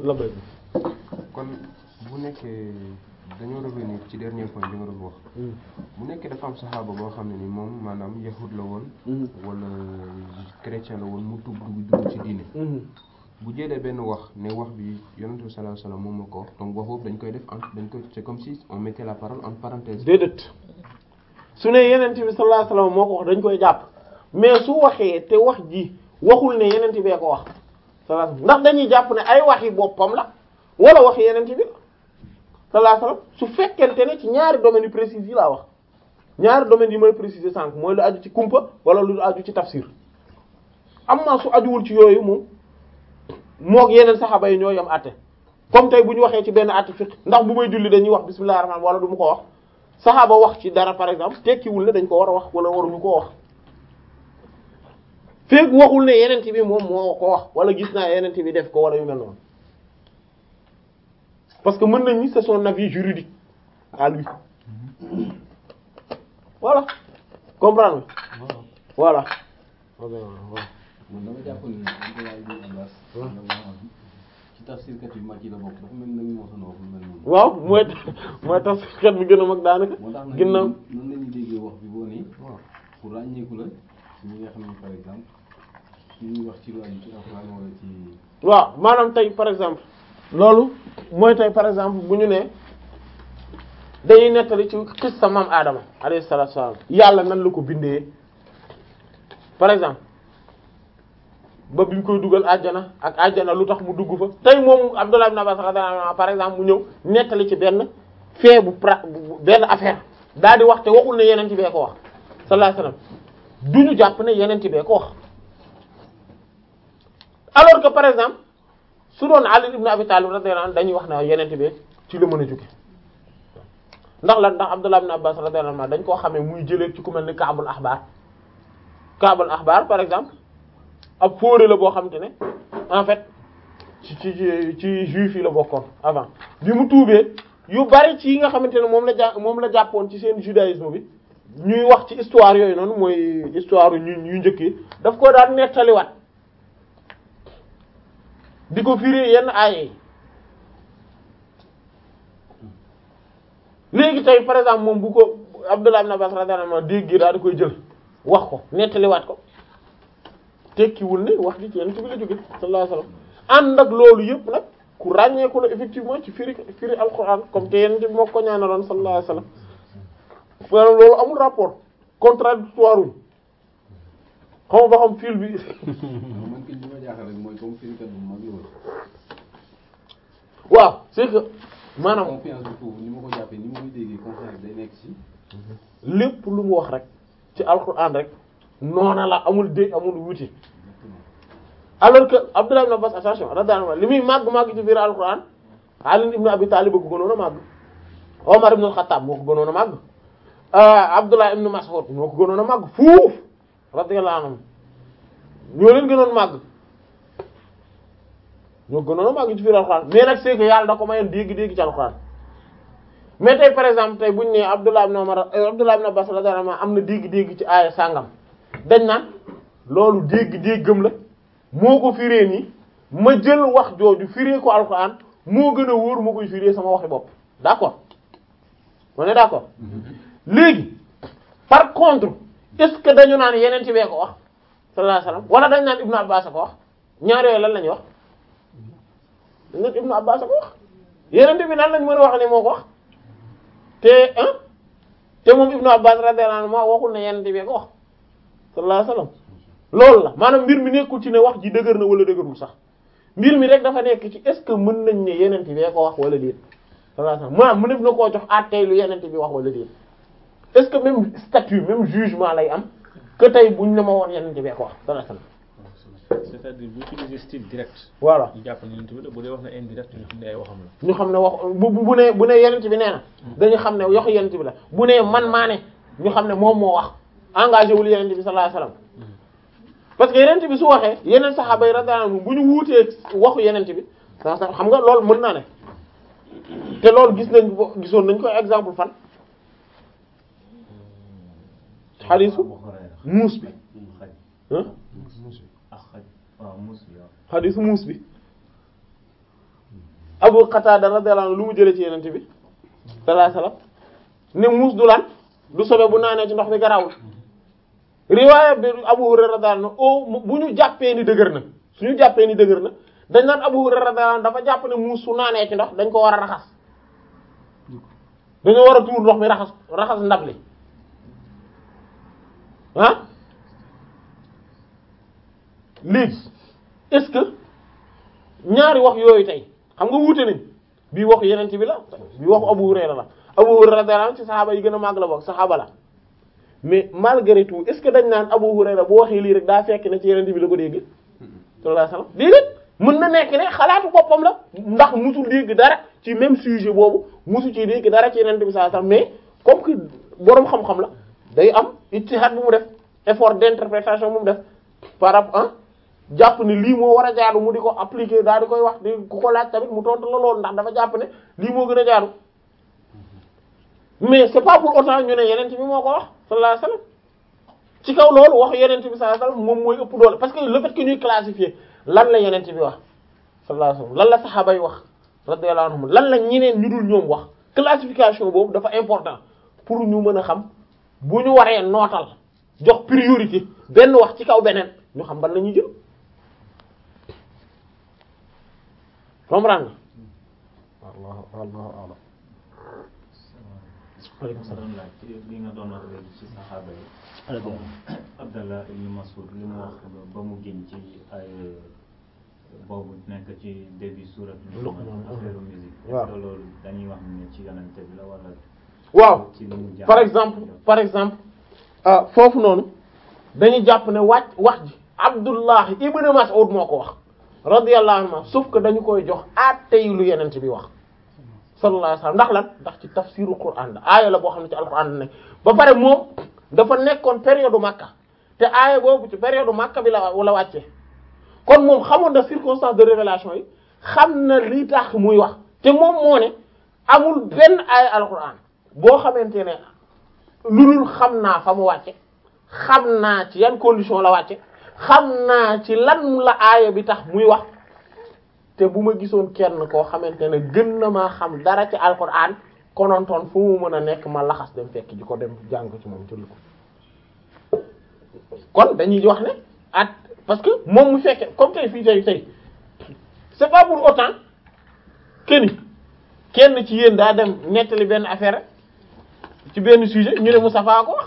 la bay kon bu nekkee dañoo revenir ci dernier point bi nga doon wax bu nekkee dafa am saxaaba boo xam ne ni moom maanaam yahud la woon wala chrétien la woon mu tugg dugg dugg ci diine bu jëlee benn wax ne wax bi yonent bi sallallahu alayhi wasallam moom moo ko wax donc wax boobu dañ koy def en dañ koy c'est comme si on mettait la parole en parenthèse déedéet su ne yenent bi sallallahu alayhi wasallam moo ko wax dañ koy jàpp mais su waxee te wax ji waxul ne yenent bee ko wax sallallahu alayhi wasallam ndax dañuy jàpp ne ay waxi boppam la wala waxi yenent bi sallallahu alayhi wasallam su fekkente ne ci ñaari domaines yu précis yi laa wax ñaari domaines yi may préciser sànq mooy lu aju ci kumpa wala lu aju ci tafsir am na su ajuwul ci yooyu moom moog yeneen saxaaba yi ñoo yam àtte comme tey bu ñu waxee ci benn àtte fiqh ndax bu may julli dañuy wax bismillahir rahmanir wala du mu ko wax saxaaba wax ci dara par exemple tekkiwul ne dañ ko war a wax wala waruñu koo wax feek waxul ne yeneen bi moom moo ko wax wala gis naa yeneen bi def ko wala yu mel noonu parce que mën nañ ni c'est son avis juridique à lui voilà comprendre nga voilà man dama jàpp ni Abdoulaye ibn Abbas ci tafsirkat yu mag yi la bokk dafa mel ni nag moo sonoo wax lu mel noonu waaw mooy mooy tax xet bi gën a mag daanaka moo tax nag ginnaaw noonu la ñuy déggee wax bi boo nii pour ràññeeku la ci ñi nga xam ne par exemple suñuy wax ci lu aju ci alxuraan wala ci waaw maanaam tey par exemple loolu mooy tey par exemple bu ñu ne dañuy nettali ci xissa maam Adama alayhi salaatu wassalaam yàlla nan la ko bindee par exemple ba bi ñu koy dugal àjjana ak àjjana lu tax mu dugg fa tey moom Abdullah ibn Abbas radiyallahu anhu par exemple mu ñëw nettali ci benn fee bu pra bu- benn affaire daal di wax te waxul ne yeneen bee ko wax sallallahu alayhi wasallam du ñu jàpp ne yeneen bee ko wax alors que par exemple su doon Ali ibn Abi Talib radiyallahu anhu dañuy wax ne yeneen bi ci la mën a jóge ndax lan ndax Abdullah ibn Abbas radiyallahu anhu dañ koo xamee muy jëlee ci ku mel ni Kaabul Axbaar Kaabul Axbaar par exemple ab fóore la boo xamante ne en fait ci ci ci ci juif yi la bokkoon avant bi mu tuubee yu bari ci yi nga xamante ne moom la jà moom la jàppoon ci seen judaïsme bi ñuy wax ci histoire yooyu noonu mooy histoire yu ñu njëkk yi daf ko daan nettaliwaat di ko firi yenn aaye yi léegi tey par exemple moom bu ko Abdullah ibn Abbas radiyallahu anhu dégg daal di koy jël wax ko nettaliwaat ko tekkiwul ne wax ji ci yenn ci bi la jóge sallallahu alayhi wasallam ànd ak loolu yëpp nag ku ràññeeku la effectivement ci firi firi alquran comme te yenn ci moo ko ñaanaloon sallallahu alayhi wasallam maanaam loolu amul rapport contradictoire wuñ xam ba xam fil bi man ki li ma jaaxal rek mooy comme firikat bu mag la woon waaw c'est que maanaam confiance bi foofu ni ma ko jàppee ni ma koy déggee confiance day nekk ci lépp lu mu wax rek ci alquran rek noona la amul dé amul wuti alors que Abdullah ibn Abbas attention radiyallahu anhu li muy màgg màgg ci biir alquran Ali ibn Abi Talib ko gënoon a màgg Omar ibn al-Khattab moo ko gënoon a màgg Abdullah ibn Mas'ud moo ko gënoon a màgg fuuf radiyallahu anhu ñoo leen gënoon màgg ñoo gënoon a màgg ci biir alquran mais nag c'est que yàlla da ko mayoon dégg-dégg ci alquran mais tey par exemple tey buñu nee Abdullah ibn Umar Abdullah ibn Abbas radiyallahu anhu am na dégg-dégg ci aaya sàngam dañ naan loolu dégg-déggam la moo ko firee nii ma jël wax jooju firee ko alxuraan moo gën a wóor moo koy firee sama waxi bopp d'accord on est d'accord léegi par contre est-ce que dañu naan yeneen ci bee ko wax sallallahu alayhi wasallam wala dañ naan Ibnu Abbas a ko wax ñaar yooyu lan lañu wax dañ naan Ibnu Abbas a ko wax yeneen bi nan lañ mën a wax ne moo ko wax te ah te moom Ibnu Abbas radiyallahu anhu ma waxul ne yeneen bee ko wax sallallahu alayhi wasallam loolu la maanaam mbir mi nekkul ci ne wax ji dëgër na wala dëgërul sax mbir mi rek dafa nekk ci est-ce que mën nañ ne yeneen bee ko wax wala déet sallallahu alayhi wasallam maanaam mënef na koo jox àttee lu yeneen bi wax wala déet est-ce que même statut même jugement lay am que tey buñ ne ma woon yeneen bee ko wax sallallahu alayhi wasallam c'est-à-dire bu utiliser style direct voilà ñu jàpp ne yonent bi la bu dee wax na indirect ñu xam ne ay waxam la ñu xam ne wax bu bu ne bu ne yenent bi nee na dañu xam ne yoxu yenent bi la bu ne man maa ne ñu xam ne moom moo wax engagé wul yenent bi sallallahu alayhi wasallam parce que yenent bi su waxee yeneen saxaaba yi radiyallahu anhum bu ñu wuutee waxu yenent bi sa sa xam nga loolu mën naa ne te loolu gis nañ ko gisoon nañ ko exemple fan xadiisu muus bi ah ak xaj waaw muus bi waaw xadiisu muus bi Abu Qatada radiyallahu anhu lu mu jëlee ci yenente bi sallallahu alayhi wasallam ne muus du lan du sobe bu naanee ci ndox mi garawul riwaaya bi Abu Hurayra radiyallahu anhu bu ñu jàppee ni dëgër na suñu jàppee ni dëgër na dañ naan Abu Hurayra radiyallahu anhu dafa jàpp ne muus su naanee ci ndox dañ ko war a raxas dañoo war a tuur ndox mi raxas raxas ndab li ah léegi est-ce que ñaari wax yooyu tey xam nga wuute nañ bii waxu yeneen bi la bii waxu Abu Hurayra la Abu Hurayra radiyallahu anhu ci saxaaba yi gën a màgg la bokk saxaaba la mais malgré tout est-ce que dañ naan Abu Hurayra bu waxee lii rek daa fekk ne ci yeneen bi la ko dégg sallallahu alayhi wasallam déedéet mën na nekk ne xalaatu boppam la ndax musul dégg dara ci même sujet boobu musu ci dégg dara ci yeneen bi sallallahu alayhi wasallam mais comme que boroom xam-xam la day am ijtihad bu mu def effort d'interprétation bu mu def par rapport jàpp ne lii moo war a jaadu mu di ko appliquer daal di koy wax di ku ko laaj tamit mu tontu la loolu ndax dafa jàpp ne lii moo gën a jaadu mais c'est pas pour autant ñu ne yeneen bi moo ko wax sallallahu alayhi wasallam ci kaw loolu wax yeneen bi sallallahu alayhi wasallam moom mooy ëpp doole parce que le fait que ñuy classifier lan la yeneen bi wax sallallahu alayhi wasallam lan la saxaaba yi wax radiyallahu anhum lan la ñeneen ñu dul ñoom wax classification boobu dafa important pour ñu mën a xam bu ñu waree nootal jox priorité benn wax ci kaw beneen ñu xam ban la ñuy jël comprendre nga wallahu wallahu a'lam aleykum salaam doon laaj ci li nga doon wax léegi ci saxaaba yi Abdallah ibn Mas'ud li mu wax ba mu génn ci ay boobu nekk ci début surat Luqman, affaire musique waaw. est-ce que loolu dañuy wax ne ci yonente bi la wala waaw ci li mu jàng par exemple par exemple ah foofu noonu dañuy jàpp ne wàcc wax ji Abdullah ibn Mas'ud moo ko wax radiyallahu anhu sauf que dañu koy jox àttey lu yenent bi wax sallallahu alayhi wasallam ndax lan ndax ci tafsiru Qur'an la aaya la boo xam ne ci alquran la nekk ba pare moom dafa nekkoon période Makka te aaya boobu ci période Makka bi la la wàccee kon moom xamoon na circonstance de révélation yi xam na li tax muy wax te moom moo ne amul benn aaya alquran boo xamante ne lu dul xam naa fa mu wàcce xam naa ci yan condition la wàcce xam naa ci lan la aaya bi tax muy wax te bu ma gisoon kenn koo xamante ne gën na maa xam dara ci alquran konontoon fu mu mën a nekk ma laxas dem fekk ji ko dem jàng ci moom jël ko kon dañuy wax ne at parce que moom mu fekke comme tey fii tey tey c'est pas pour autant que ni kenn ci yéen daa dem nettali benn affaire ci benn sujet ñu ne Moustapha ko wax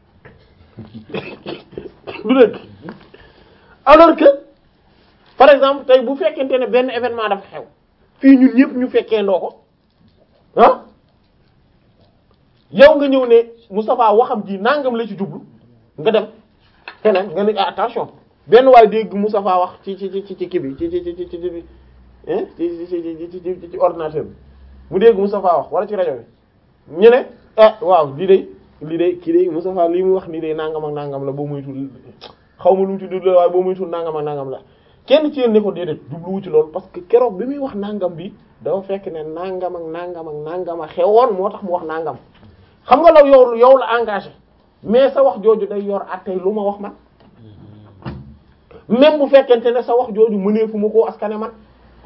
du dëgg alors que par exemple tey bu fekkente ne benn événement dafa xew fii ñun ñëpp ñu fekkee ndoo ko ah yow nga ñëw ne Moustapha waxam ji nangam la ci jublu nga dem feneen nga ne ah, attention benn waay dégg Moustapha wax ci ci ci ci kii bi ci ci ci ci ci ci hein ci ci ci ci ci ci ordinateur bi mu dégg Moustapha wax wala ci rajo bi ñu ne ah waaw lii de lii de kii de Moustapha lii mu wax nii de nangam ak nangam la boo muy tudd xaw ma lu mu ci dul waaye boo muy tudd nangam ak nangam la kenn ci yéen ne ko déedéet jubluwu ci loolu parce que keroog bi muy wax nangam bi dafa fekk ne nangam ak nangam ak nangam a xewoon moo tax mu wax nangam xam nga la yow yow la engagé mais sa wax jooju day yor attey lu ma wax man même bu fekkente ne sa wax jooju mënee fu ma koo askane man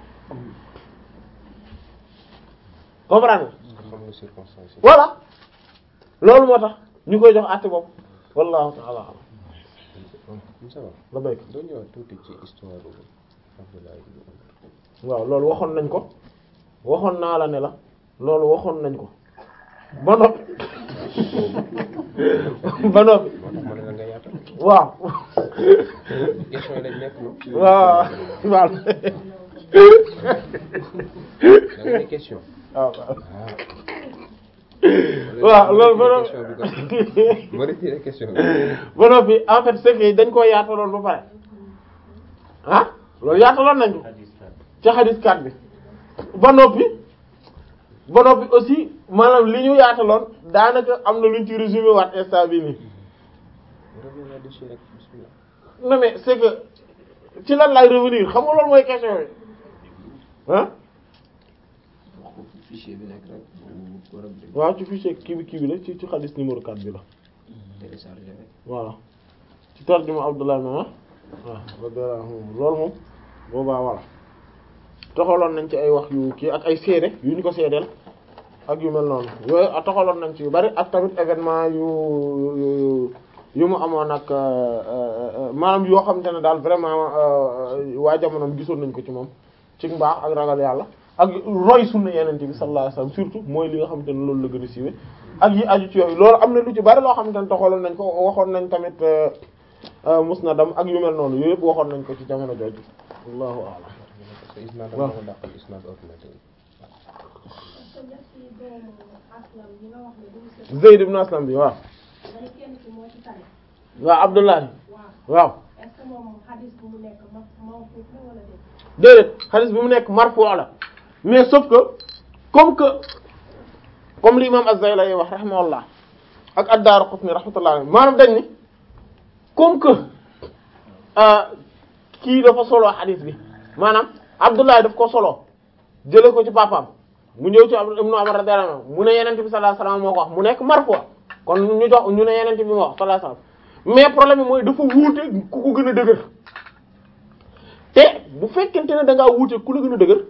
comprendre nga nga xam ne circonstance yi voilà loolu moo tax ñu koy jox àtte bopp wallahu ta'ala a'lam Moussa Ba la béyk doo ñëwaat tuuti ci histoire Abdullah ibn Umar waaw loolu waxoon nañ ko waxoon naa la ne la loolu waxoon nañ ko ba noppi ba noppi moo tax ma ne la nga yaatal waaw question yi lañ nekk moom waaw waaw da nga ne question waaw ah waaw loolu ba question bi noppi kon ma retiré question bi ba noppi en fait c'est que dañ koo yaataloon ba pare ah loolu yaataloon nañ ko hadis la ci hadith 4 bi ba noppi ba noppi aussi maanaam li ñu yaataloon daanaka am na luñ ci résumé waat instant bi nii revenir là-dessus rek bismillah non mais c'est que ci lan lay revenir xam nga loolu mooy question bi ah wax ko fichier bi nekk rek bu war a bi waaw ci fichier kii bi kii bi la ci ci hadith numéro 4 bi la téléchargé rek voilà ci tarjuma Abdullah ibn Umar waaw radiyallahu anhu loolu moom boobaa voilà toxaloon nañ ci ay wax yu kii ak ay seede yu ñu ko seedeel ak yu mel noonu yooyu toxaloon nañ ci yu bari ak tamit événement yu yu yu mu amoon ak maanaam yoo xamante ne daal vraiment waa jamonoom gisoon nañ ko ci moom ci mbaax ak ragal yàlla ak roy sunna yenente bi sallallahu alayhi wasallam surtout mooy li nga xamante ne loolu la gën a siiwee ak yi aju ci yooyu loolu am na lu ci bari loo xamante ne toxaloon nañ ko waxoon nañ tamit musnadam ak yu mel noonu yooyu yëpp waxoon nañ ko ci jamono jooju wallahu a'lam parce que isnaad moo ko dàqal isnaad ordinateur Zayd ibn Aslam bi waaw waaw Abdullahi waaw déedéet xadis bi mu nekk marfu la mais sauf que comme que comme l'imam Az-Zaylai wax rahimahullah ak ad-Daraqutni rahmatullah alayhi maanaam dañ ni comme que kii dafa solo xadis bi maanaam Abdullahi daf ko solo jële ko ci papaam mu ñëw ci Ibnu Umar radiyallahu anhu mu ne yenente bi sallallahu alayhi wasallam moo ko wax mu nekk marfu kon ñu jox ñu ne yenente bi moo wax sallallahu alayhi wasallam mais problème bi mooy dafa wuute ku ko gën a dëgër te bu fekkente ne da ngaa wuute ku la gën a dëgër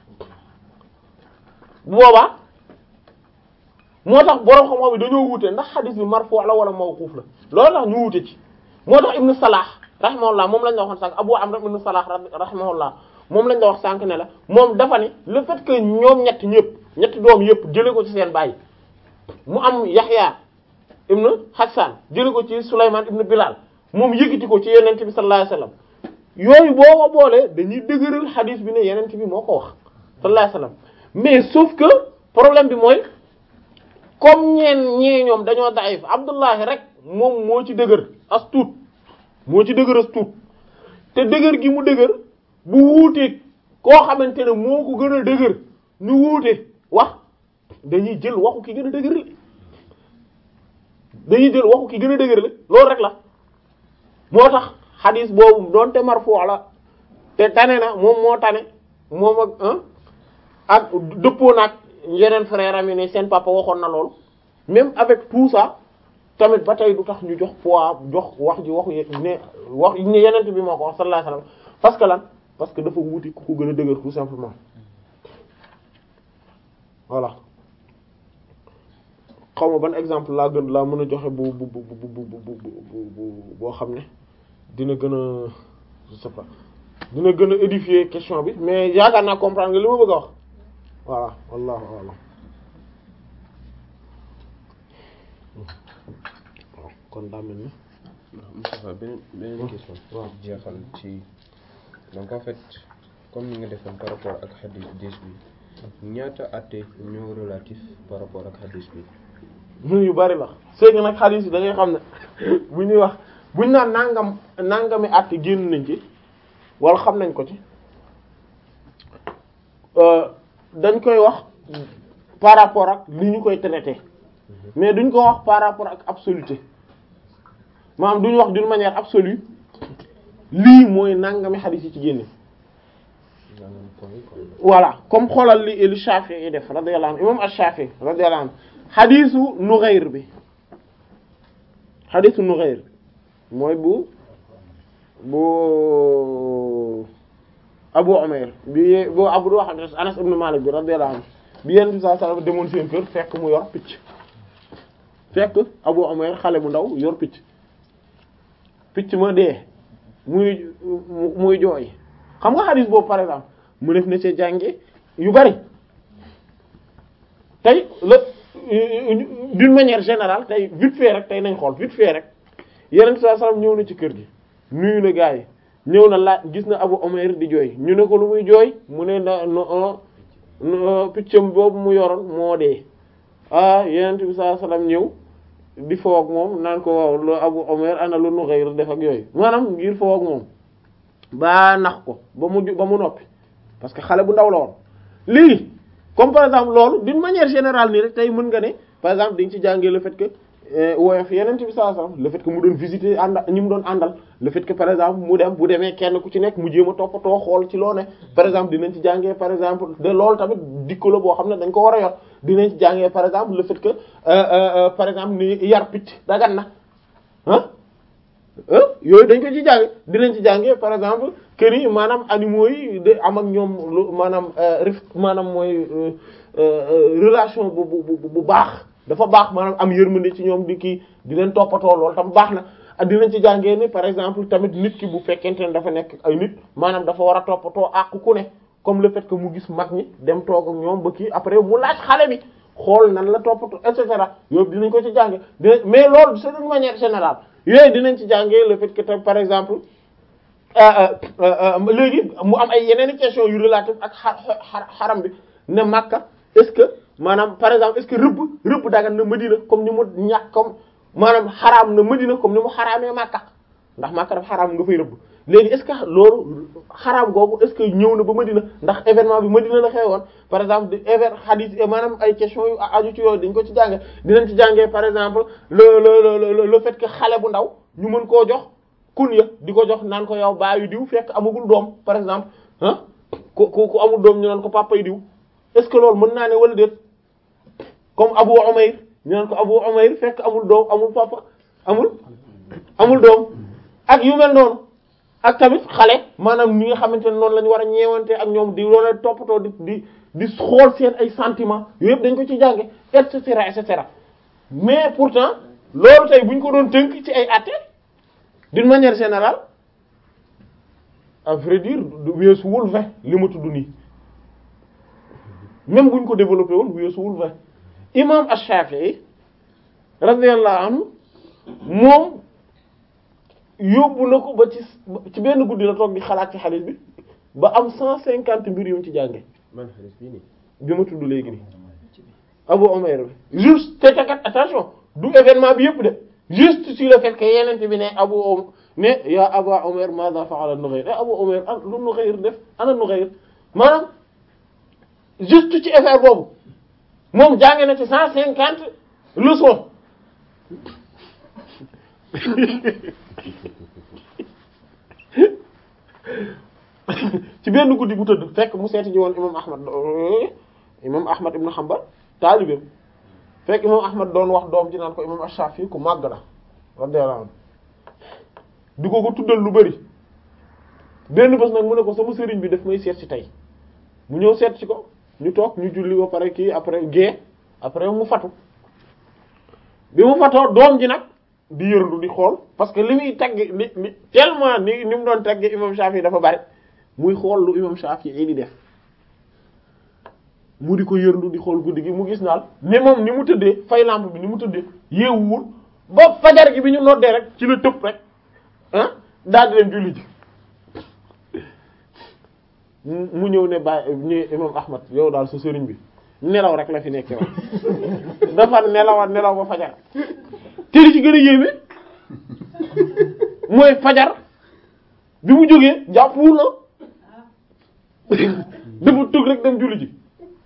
bu boobaa moo tax borom xam-xam yi dañoo wuute ndax xadis bi marfu la wala mawquf la loolu tax ñu wuute ci moo tax Ibnu Salah rahimahullah moom lañ la waxoon sànq Abu Amr ibn Salah rahimahullah moom lañ la wax sànq ne la moom dafa ne le fait que ñoom ñett ñëpp ñetti doom yëpp jële ko ci seen baay mu am Yaxya ibn Hassan jële ko ci Sulaymaan ibn Bilal moom yëkkati ko ci Yonent bi sallallahu alayhi wasallam yooyu boo ko boolee dañuy dëgëral xadiis bi ne Yonent bi moo ko wax sallallahu alayhi wasallam mais sauf que problème bi mooy comme ñeen ñee ñoom dañoo daif Abdullahi rek moom moo ci dëgër as tuut moo ci dëgër as tuut te dëgër gi mu dëgër bu wuuteeg koo xamante ne moo ko gën a dëgër ñu wuute wax dañuy jël waxu ki gën a dëgër li dañuy jël waxu ki gën a dëgër li loolu rek la moo tax xadis boobu doonte marfu la te tane na moom moo tane moom ak ak dëppoo naag yeneen frère am yi ne seen papa waxoon na loolu même avec tout ça tamit ba tey du tax ñu jox poids jox wax ji waxu ne wax ne yeneen bi moo ko wax sallallahu alayhi wasallam parce que lan parce que dafa wuti ku ko gën a dëgër tout simplement voilà xaw ma ban exemple laa gën laa mën a joxe bu bu bu bu bu bu boo xam ne dina gën a je sais pas dina gën a édifier question bi mais yaakaar naa comprendre nga li ma bëgg a wax voilà wallahu a'lam waaw kon daa mel ni Moustapha beneen beneen question waaw jeexal ci donc en fait comme ni nga defoon par rapport ak xadis dix bi ñaata atte ñoo relatif par rapport ak xadis bi ñun yu bari la c'est que nag xadiis yi da ngay xam ne bu ñuy wax buñ naan nangam nangami at génn nañ ci wala xam nañ ko ci dañ koy wax par rapport ak li ñu koy traité mais duñ ko wax par rapport ak absoluté maanaam duñ wax d'une manière absolue lii mooy nangami xadiis yi ci génne maanaam point yi quoi voilà comme xoolal li li Shafi'i yi def radiyallahu anhu imam Ash-Shafi'i radiyallahu anhu xadiisu Nughayr bi xadiisu Nughayr mooy bu bu Abu Umayr bi bu Abu wax Anas ibn Malik bi radiyallahu anhu bi Yonent bi sallallahu alayhi wasallam demoon seen kër fekk mu yor picc fekk Abu Umayr xale bu ndaw yor picc picc ma dee muy muy jooy xam nga xadiis boobu par exemple mu def na ci jànge yu bari tey la d'une manière générale tey vite fait rek tey nañ xool vite fait rek yeneen saa sallam ñëw na ci kër gi nuyu na gaa yi ñëw na laaj gis na Abu Umayr di jooy ñu ne ko lu muy jooy mu ne na no piccam boobu mu yoroon moo dee ah yeneen bi saa sallam ñëw di foog moom naan ko waaw lu Abu Umayr ana lu Nughayr def ak yooyu maanaam ngir foog moom ba nax ko ba mu ba mu noppi parce que xale bu ndaw la woon léegi comme par exemple loolu d'une manière générale nii rek tey mën nga ne par exemple dañ ci jàngee le fait que woyof yeneen bi sallallahu alayhi wasallam le fait que mu doon visiter ànd ñi mu doon àndal le fait que par exemple mu dem bu demee kenn ku ci nekk mu jéem a toppatoo xool ci loo ne par exemple dinañ ci jàngee par exemple de loolu tamit dikko la boo xam ne dañ ko war a yor dinañ ci jàngee par exemple le fait que par exemple ni yar picc dagan na ah yooyu dañ ko ci jàng dinañ ci jàngee par exemple kër yi maanaam animaux yi de am ak ñoom lu maanaam rif maanaam mooy relation bu bu bu baax dafa baax maanaam am yërmande ci ñoom di kii di leen toppatoo loolu tam baax na dinañ ci jàngee ni par exemple tamit nit ki bu fekkente ne dafa nekk ay nit maanaam dafa war a toppatoo àq ku ne comme le fait que mu gis mag ñi dem toog ak ñoom ba kii après mu laaj xale bi xool nan la toppatoo et cetera yooyu dinañ ko ci jànge dinañ mais loolu c'est d'une manière générale yooyu dinañ ci jàngee le fait que tam par exemple léegi mu am ay yeneen i question yu relative ak xar xaram bi ne Makka est-ce que maanaam par exemple est-ce que rëbb rëbb dagan na Madina comme ni mu ñàkk comme maanaam xaraam na Madina comme ni mu xaraamee Makka ndax Makka dafa xaraam nga fay rëbb léegi est-ce que loolu xaraam googu est-ce que ñëw na ba Madina ndax événement bi Madina la xewoon par exemple di événement hadith maanaam ay questions yu aju ci yooyu dañ ko ci jànge dinañ ci jàngee par exemple le le le le fait que xale bu ndaw ñu mën koo jox kunya di ko jox naan ko yow baayu diw fekk amagul doom par exemple ah ku ku ku amul doom ñu naan ko papay diw est-ce que loolu mën naa ne wala déet comme Abu Umayr ñu naan ko Abu Umayr fekk amul doom amul papa amul amul doom ak yu mel noonu ak tamit xale maanaam ñi nga xamante ne noonu la ñu war a ñeewante ak ñoom di loola toppatoo di di di xool seen ay sentiments yooyu yëpp dañ ko ci jànge et cetera et cetera mais pourtant loolu tey bu ñu ko doon tënk ci ay atte d'une manière générale à vrai dire du weesuwul vingt li ma tudd nii même bu ñu ko développé woon weesuwul vingt imam Ash-Shafi'i radiyallahu anhu moom yóbbu na ko ba ci ci benn guddi la toog di xalaat ci xaalis bi ba am cent cinquante mbir yu mu ci jànge man xaalis bii nii bi ma tudd léegi nii Abu Umayr bi juste te takat attention du événement bi yëpp de juste sur le fait que yeneen bi ne Abu ne yaa Aba Umayr madha fa'ala Nughayr e Abu Umayr an lu Nughayr def ana Nughayr maanaam juste ci effet boobu moom jànge na ci cent cinquante leçons ci benn guddi bu tëdd fekk mu seeti ji woon imam Ahmad imam Ahmad ibn Hanbal taalibeem fekk imam Ahmad doon wax doom ji naan ko imam Ash-Shafi'i ku màgg la radiyallahu anhu di ko ko tuddal lu bari benn bés nag mu ne ko sama sëriñ bi daf may seet ci tey mu ñëw seet ci ko ñu toog ñu julli ba pare kii après gée après mu fatu bi mu fatoo doom ji nag di yërndu di xool parce que li muy tagg li li tellement ni ni mu doon tagg imam Shafi'i dafa bari muy xool lu imam Shafi'i di def mu di ko yërndu di xool guddi gi mu gis naal ni moom ni mu tëddee fay lampe bi ni mu tëddee yeewuwul ba fajar gi bi ñu noddee rek ci la tëb rek ah daal di leen julli ji mu ñëw ne bàyyi ñu imam Ahmad yow daal sa sëriñ bi nelaw rek la fi nekkee woon dafa nelawa nelaw ba fajar te li ci gën a yéeme mooy fajar bi mu jógee jàppuwul na dafa tëg rek dem julli ji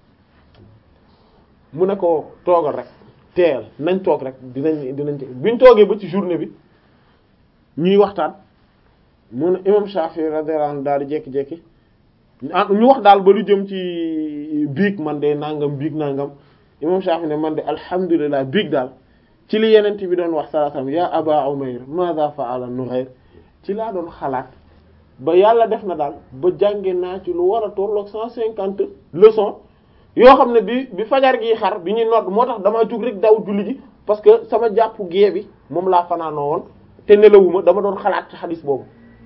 mu ne ko toogal rek teel nañ toog rek dinañ dinañ biñ toogee ba ci journée bi ñuy waxtaan mu ne imam Shafi'i radiyallahu anhu daal di jékki-jékki ñu wax daal ba lu jëm ci biig man de nangam biig nangam imam Shafi'i ne man de alhamdulilah biig daal ci li yenent bi doon wax salaatam ya aba umayr madha fa'ala nughayr ci laa doon xalaat ba yàlla def na daal ba jànge naa ci lu war a tolloog cent cinquante leçons yoo xam ne bi bi fajar gi xar bi ñuy nodd moo tax dama jug rek daw julli ji parce que sama jàpp gée bi moom laa fanaanoo woon te nelawuma dama doon xalaat ci xadis boobu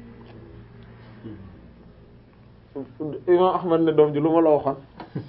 imam ahmad ne doom ji lu ma la waxoon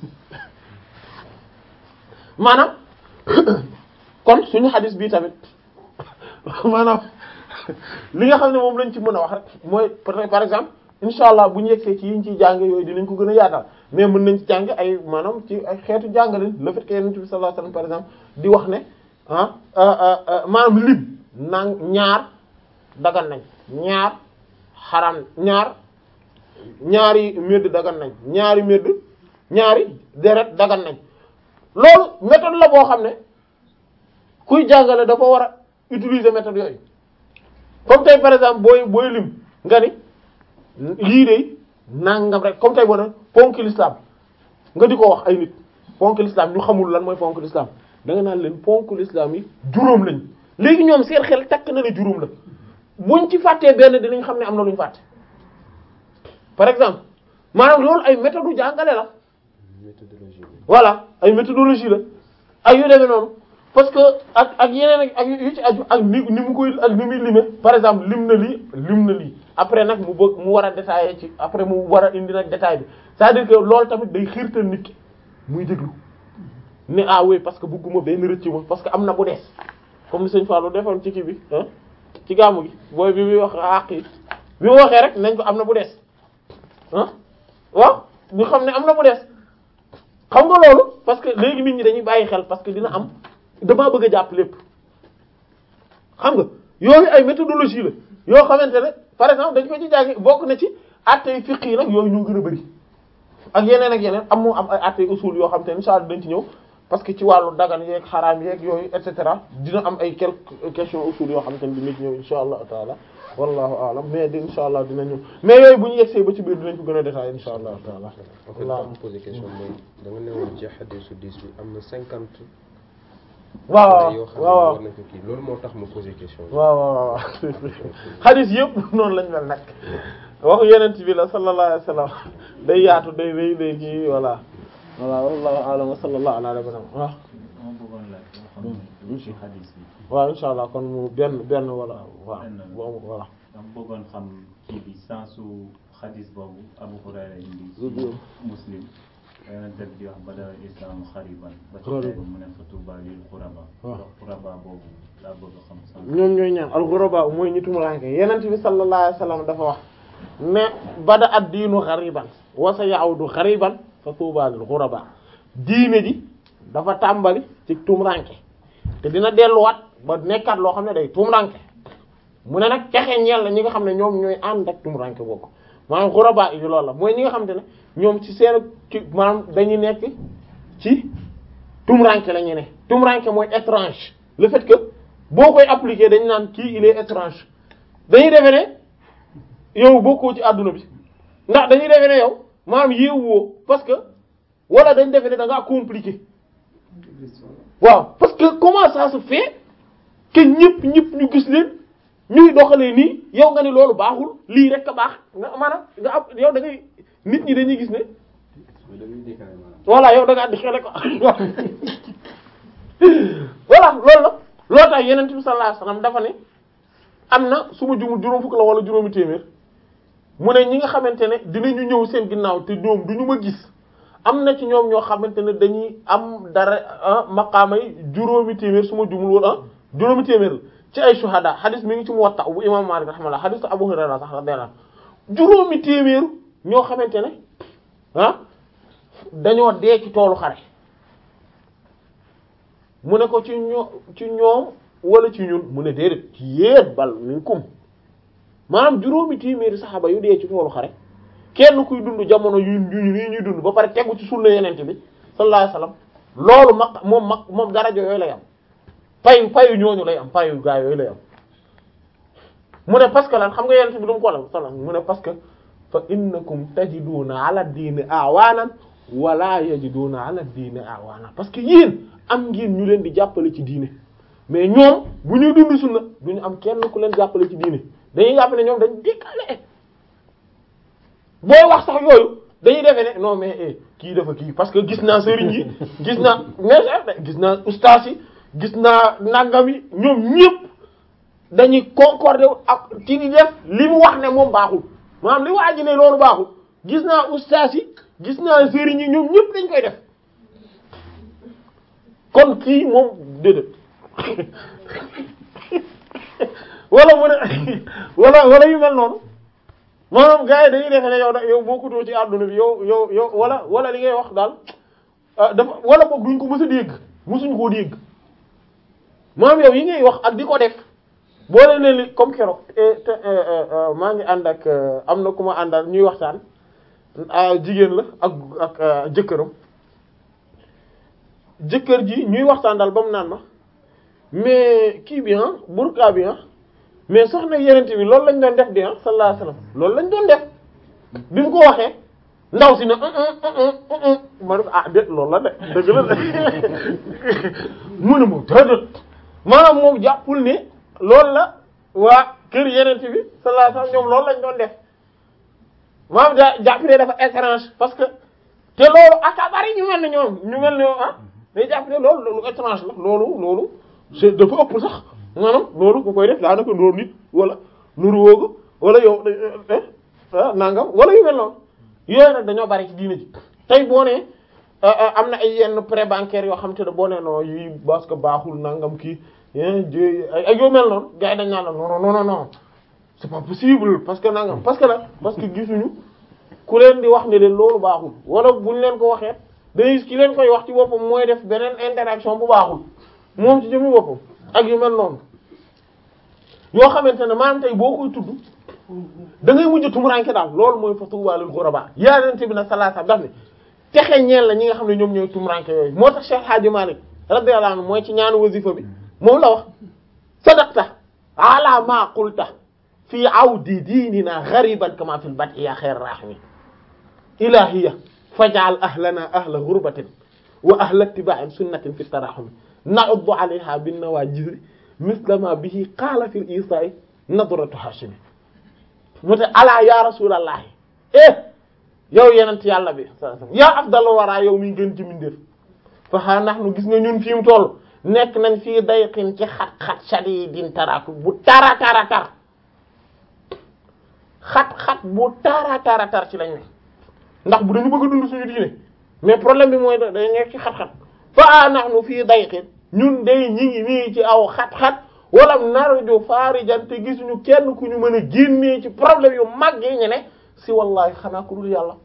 maanaam kon suñu xadis bii tamit maanaam li nga xam ne moom lañ ci mën a wax rek mooy par exemple incha allah bu ñu yegsee ci yiñ ciy jàng yooyu dinañ ko gën a yaatal mais mën nañ ci jàng ay maanaam ci ay xeetu jàngalin le fait que yonent bi sallallahu alayhi wasallam par exemple di wax ne ah maanaam lim naan ñaar dagan nañ ñaar xaram ñaar ñaari médd dagan nañ ñaari médd ñaari deret dagan nañ loolu méthode la boo xam ne kuy jàngale dafa war a utiliser méthode yooyu comme tey par exemple booy booy lim nga ni lii de nangam rek comme tey boo ne ponk l'islam nga di ko wax ay nit ponk l'islam ñu xamul lan mooy ponk l'islam da nga naan leen ponk l'islam yi juróom lañ léegi ñoom seen xel takk na ne juróom la buñ ci fàttee benn dinañ xam ne am na lu ñu fàtte par exemple maanaam loolu ay méthode jàngale la méthodologie bi. voilà ay méthodologie la ay yu demee noonu parce que ak ak yeneen ak ak yu ci aju ak ni ni mu koy ak ni muy limé par exemple lim na lii lim na lii après nag mu bëgg mu war a détailler ci après mu war a indi nag détail bi c'est-à-dire que loolu tamit day xiirtal nit ki muy déglu ne ah oui parce que bëgguma benn rëcc ma parce que am na bu des comme ni sëñ Fallou defoon ci kii bi ah ci gàmmu gi booy bi muy wax àq yi bi mu waxee rek nañ ko am na bu des ah waaw ñu xam ne am na bu des xam nga loolu parce que léegi nit ñi dañuy bàyyi xel parce que dina am damaa bëgg a jàpp lépp xam nga yooyu ay méthodologie la yoo xamante ne par exemple dañ ko ci jàngi bokk na ci attey fiqh yi nag yooyu ñoo gën a bari ak yeneen ak yeneen am moo am ay attey usul yoo xam te ne insha Allah dañ ci ñëw parce que ci wàllu dagan yeeg xaraam yeeg yooyu et cetera dina am ay quelques questions usul yoo xam te ne dina ci ñëw insha Allah taala wallahu a'lam mais di insha Allah dina ñëw mais yooyu bu ñu yegsee ba ci biir dinañ ko gën a détaillé insha Allah taala en fait Voilà. daa ma posé question mooy da nga newoon ci hadiisu 10 bi am na 50. waaw yoo xam ne waaw war nañ ko kii loolu moo tax ma posé question bi. waaw waaw waaw xadis yëpp noonu lañ mel nag waxu yenent bi la sallallahu alayhi wa sallam day yaatu day day day kii voilà voilà wallahu a'lam wa sallallahu ala nabiyyina waaw ma bëggoon laaj loo xam ne ci xadis bi waaw insha allah kon mu benn benn wala waaw Benn. boobu voilà dama bëggoon xam kii bi sensu xadis boobu Abu Hurayra indi Mhm. ci muslim yonent bi di wax bada islam xariban ba ci Xariban. tey mu ne fa tuuba lil xuraba Waaw. xuraba boobu laa bëgg a xam sens ñoom ñooy ñaan al-ghuraba mooy ñi tumuranke yenent bi sallallahu alayhi wa sallam dafa wax ne bada ad diinu ghariban wa sa ya'udu ghariban fa tuuba lil ghuraba diine ji dafa tàmbali ci tumuranke te dina delluwaat ba nekkaat loo xam ne day tumuranke mu ne nag texe ñeel la ñi nga xam ne ñoom ñooy ànd ak tumuranke bokk maanaam ghuraba yi loolu la mooy ñi nga xam te ne ñoom ci seen ci maanaam dañuy nekk ci tumuranke la ñu ne tumuranke mooy étrange le fait que boo koy appliquer dañu naan kii il est étrange dañuy defe ne yow bokkoo ci àdduna bi ndax dañuy defe ne yow maanaam yeewoo parce que wala dañ defe ne da ngaa compliqué waaw parce que comment ça se fait que ñëpp ñëpp ñu gis leen ñuy doxalee nii yow nga ni loolu baaxul lii rek a baax nga maanaam nga am yow da ngay nit ñi dañuy gis ne mais dañuy décalé maanaam. voilà yow da ngaa di xele ko voilà loolu la loolu tax yeneen bi sallallahu alayhi wasallam dafa ne am na su ma jumul juróom fukk la wala juróomi téeméer mu ne ñi nga xamante ne dinañu ñëw seen ginnaaw te ñoom du ñu ma gis am na ci ñoom ñoo xamante ne dañuy am dara ah maqaama yi juróomi téeméer su ma jumul wala ah juróomi téeméer la ci ay shuhada hadis mi ngi ci Muwatta bu imam Malik rahimahullah hadis Abu Hurayra sax radiyallahu anhu juróomi téeméer ñoo xamante ne ah dañoo dee ci toolu xare mu ne ko ci ñoo ci ñoom wala ci ñun mu ne déedéet ci yéen bal minkum maanaam juróomi téeméeri saxaaba yu dee ci toolu xare kenn kuy dund jamono yu yu nii ñuy dund ba pare tegu ci sunna yenente bi sallallahu alayhi wasallam loolu mag moom mag moom daraja yooyu lay am payu payu ñooñu lay am payu gaa yooyu lay am mu ne parce que lan xam nga yenente bi du mu ko la sallam mu ne parce que fa innakum tajiduna ala diini awaanan wala yajiduna ala diini awaana parce que yéen am ngeen ñu leen di jàppale ci diine mais ñoom bu ñuy dund sunna du ñu am kenn ku leen jàppale ci diine dañuy jàppale ñoom dañ décalé booy wax sax yooyu dañuy defee ne non mais eh kii dafa kii parce que gis naa sëriñ yi gis naa mais gis naa ustaas yi gis naa nangam yi ñoom ñëpp dañuy concorder ak ci di def li mu wax ne moom baaxul maanaam li waa ji ne loolu baaxul gis naa ustaas yi gis naa sëriñ yi ñoom ñëpp dañ koy def kon kii moom déedéet wala mu ne wala wala yu mel noonu maanaam gars yi dañuy defe ne yow da yow bokkutoo ci àdduna bi yow yow yow wala wala li ngay wax daal ah dafa wala boog duñ ko mës a dégg mësuñ koo dégg maanaam yow yi ngay wax ak di ko def boo leen ne li comme keroog te maa ngi ànd ak am na ku ma àndal ñuy waxtaan jigéen la ak ak jëkkëram jëkkër ji ñuy waxtaan daal ba mu naan ma mais kii bi ah burka bi ah mais soxna yenente bi loolu lañ doon def di ah sallallahu alayhi wasallam loolu lañ doon def bi mu ko waxee ndaw si ne ma ne ko ah déet loolu la de dëgg la de mu ne moom déedéet maanaam moom jàppul ne loolu la waa kër yeneen bi sallallahu alayhi wasallam ñoom loolu lañ doon def maanaam ja jàpp ne dafa étrange parce que te loolu aka bari ñu mel ne ñoom ñu mel ne ah day jàpp ne loolu loolu étrange la loolu loolu c'est dafa ëpp sax maanaam loolu ku koy def daanaka ndoor nit wala nuru woogu wala yow ah nangam wala yu mel noonu yooyu nag dañoo bari ci diina ji tey boo nee am na ay yenn prêt bancaire yoo xam te ne boo nee non yi parce que baaxul nangam kii ay yoo mel noonu gars yi dañ naan la non non non non c'est pas possible parce que nangam parce que nag parce que gisuñu ku leen di wax ne leen loolu baaxul wala buñ leen ko waxee day ki leen koy wax ci boppam mooy def beneen interaction bu baaxul moom ci jëmmi boppam ak yu mel noonu yoo xamante ne maanaam tey boo koy tudd da ngay mujj tumuranke daal loolu mooy fa tuuba lil ghuraba yonent bi nag sallallahu alayhi wasallam daf ne texe ñeel la ñi nga xam ne ñoom ñooy tumuranke yooyu moo tax Cheikh Hadji Malick radiyallahu anhu mooy ci ñaanu wasifa bi moom la wax sadaqta ala ma qulta fi awdi diinina ghariban kama fil bad'i ya khayr rahimi ilahiya faj'al ahlana ahla ghurbatin wa ahla ittiba'in sunnatin fi tarahumi na'uddu 'alayha bin nawajiri misla ma bihi qala fil isa'i nadratu hashimi mu te alaa ya rasulallahi eh yow yenent yàlla bi yaa afdalu wara yow mi gën ci mindeef fa xaa nahnu gis nga ñun fi mu toll nekk nañ fii dayqin ci xat-xat shadidin taraku bu tara tara tar xat-xat bu tara tara tar ci lañ ne ndax bu dañu bëgg a dund suñu diine mais problème bi mooy dañ nekk ci xat-xat fa xaa nahnu fii dayqin ñun day ñi ngi nii ci aw xat-xat wala narju faarijan te gisuñu kenn ku ñu mën a génnee ci problème yu mag yi ñu ne si wallahi xanaa ku dul yàlla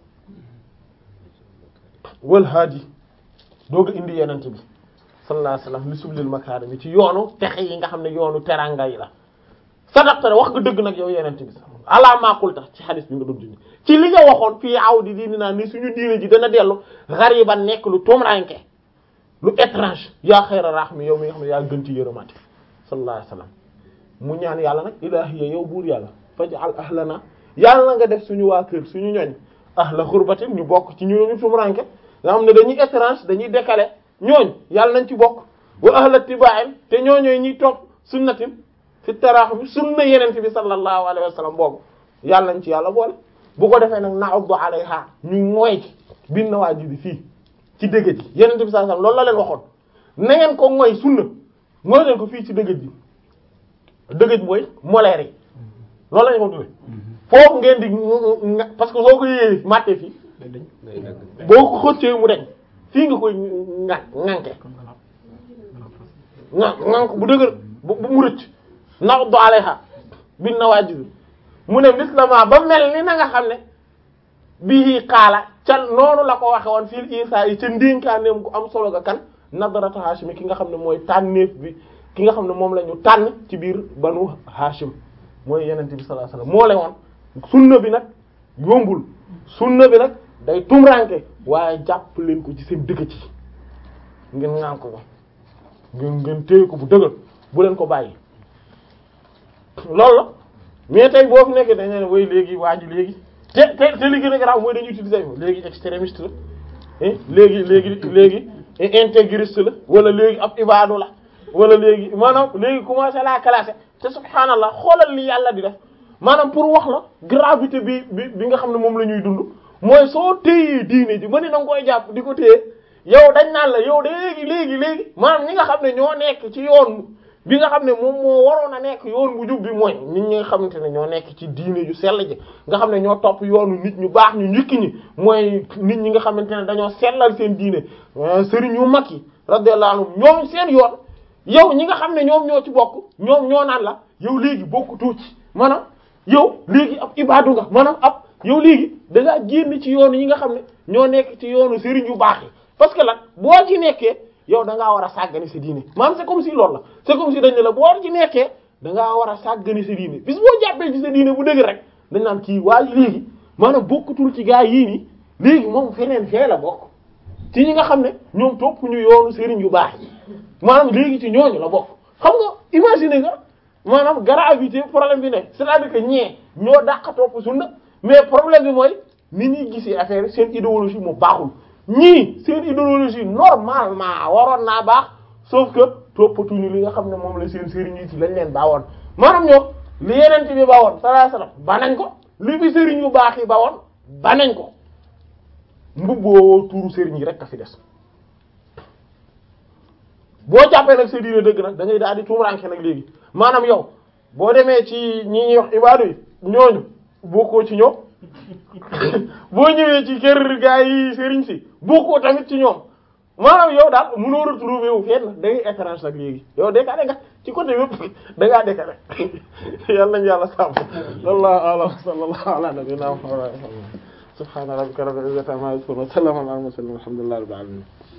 wal haadi dooga indi yenente bi sallallahu alayhi wasallam li sublil makaarimi ci yoonu texe yi nga xam ne yoonu teranga yi la sadaqta wax nga dëgg nag yow yenente bi ala maqulta ci hadis bi nga doon dindi ci li nga waxoon fii aw di diini naa ni suñu diine ji dana dellu ghariban nekk lu tumranke lu étrange yaa xayra rahmi yow mi nga xam ne yaa gën ci yërëmati sallallahu alayhi wasallam mu ñaan yàlla nag ilahiya yow buur yàlla faj'al ahlana yàlla nga def suñu waa kër suñu ñoñ ahla xurbatin ñu bokk ci ñooñu tumuranke nga xam ne dañuy étrange dañuy décalé ñooñ yàlla nañ ci bokk wa ahla tiba'in te ñooñooy ñuy topp sunnatin fi tarahum sunna yenente bi sallallahu alayhi wasallam boobu yàlla nañ ci yàlla boole bu ko defee nag na'uddu alayha ñu mooy ci bin na waa ji bi fii ci dëgg ji yenente bi sallallahu alayhi wasallam loolu la leen waxoon na ngeen ko mooy sunna mooy leen ko fii ci dëgg ji dëgg mooy moleer yi loolu la ñu ko tuddee foofu ngeen di parce que soo ko yéeyee màtte fii boo ko xëccee mu deñ fii nga koy nga ŋànke nga ŋànk bu dëgër bu mu rëcc nax do alayha bin na waa jibi mu ne mislama ba mel ni na nga xam ne bii xaala ca noonu la ko waxe woon fii isa yi ca ndénkaaneem gu am solo ga kan nadarata hashimi ki nga xam ne mooy tànneef bi ki nga xam ne moom la ñu tànn ci biir banu hashim mooy yenente bi sallallahu alayhi wasallam moo le woon sunna bi nag yombul sunna bi nag day tumranke waaye jàpp leen ko ci seen dëkk ci ngeen ngaan ko ngeen ngeen téye ko bu dëgër bu leen ko bàyyi loolu la mais tey boo fi nekkee dañu ne way léegi waa ji léegi te te te li gën a garaaw mooy dañuy utiliser léegi extrémiste la léegi léegi léegi intégriste la wala léegi ab ibaadu la wala léegi maanaam léegi commencé la classer te subhaanallah xoolal li yàlla di def maanaam pour wax la gravité bi bi bi nga xam ne moom la ñuy dund mooy soo téyee diine ji ba ni danga koy jàpp di ko téye yow dañ naan la yow léegi léegi léegi maanaam ñi nga xam ne ñoo nekk ci yoon bi nga xam ne moom moo waroon a nekk yoon bu jub bi mooy nit ñi nga xamante ne ñoo nekk ci diine ju sell ji nga xam ne ñoo topp yoonu nit ñu baax ñu njëkk ñi mooy nit ñi nga xamante ne dañoo sellal seen diine sëriñ yu mag yi radiyallahu anhum ñoom seen yoon yow ñi nga xam ne ñoom ñoo ci bokk ñoom ñoo naan la yow léegi bokkutoo ci maanaam yow léegi ab ibaadu nga maanaam ab yow léegi da ngaa génn ci yoonu yi nga xam ne ñoo nekk ci yoonu sëriñ yu baax yi parce que lan boo ci nekkee yow da ngaa war a sàggani sa diine maanaam c'est comme si loolu la c'est comme si dañ ne la boo ci nekkee da ngaa war a sàggani sa diine bis boo jàppee ci sa diine bu dëgg rek dañ naan kii waaye léegi maanaam bokkutul ci gaa yii nii léegi moom feneen fee la bokk ci ñi nga xam ne ñoom topp ñu yoonu sëriñ yu baax yi maanaam léegi ci ñooñu la bokk xam nga imaginer nga maanaam gravité problème bi ne c'est-à-dire que ñee ñoo dàq topp sunna mais problème bi mooy ni ñuy gisee affaire seen idéologie moo baaxul ñii seen idéologie normalement waroon naa baax sauf que toppatuñu li nga xam ne moom la seen sëriñ yi ci lañ leen baawoon maanaam ñoom li yeneen bi bawoon sallallahu alayhi wasallam ba nañ ko li fi sëriñ yu baax yi bawoon ba nañ ko mbubboo tuuru sëriñ yi rek a fi des boo jàppee nag sa diine dëgg nag da ngay daal di tuumuranke nag léegi maanaam yow boo demee ci ñi ñuy wax ibaadu yi ñooñu bokkoo ci ñoom boo ñëwee ci kër gaa yi sëriñ si bokkoo tamit ci ñoom maanaam yow daal mënoo retrouver wu fenn da ngay étrange nag léegi yow décalé nga ci côté yëpp da ngaa décalé yàlla nañu yàlla sàmm wallahu a'lam sallallahu ala nabiyyina muhammad subhana rabbika rabbil izzati amma yasifun wa salamun ala al mursalin walhamdulillahi rabbil alamin